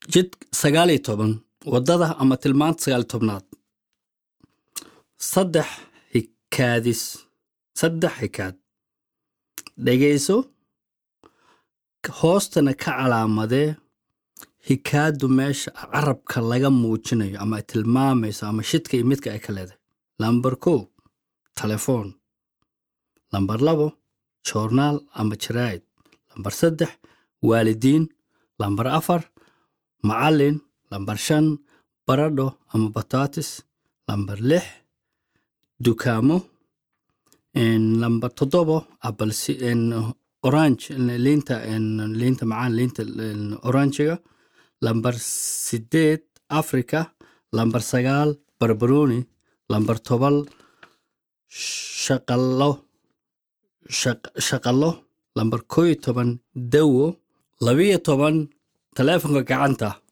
jid sagaal iyo toban waddada ama tilmaanta sagaal iyo tobnaad saddex hikaadis saddex hikaad dhegayso hoostana ka calaamadee hikaadu meesha carabka laga muujinayo ama ay tilmaamayso ama shidka iyo midka ay ka leedahay lambar kow telefoon lambar labo joornaal ama jaraa'id lambar saddex waalidiin lambar afar macallin lambar shan baradho ama bataatis lambar lix dukaamo lambar toddobo abalsi orange liinta liinta macaan liinta oranjiga lambar sideed africa lambar sagaal barbaroni lambar tobal shaqalo shaqalo lambar koo iyo toban dawo labiyo toban taleefonka gacanta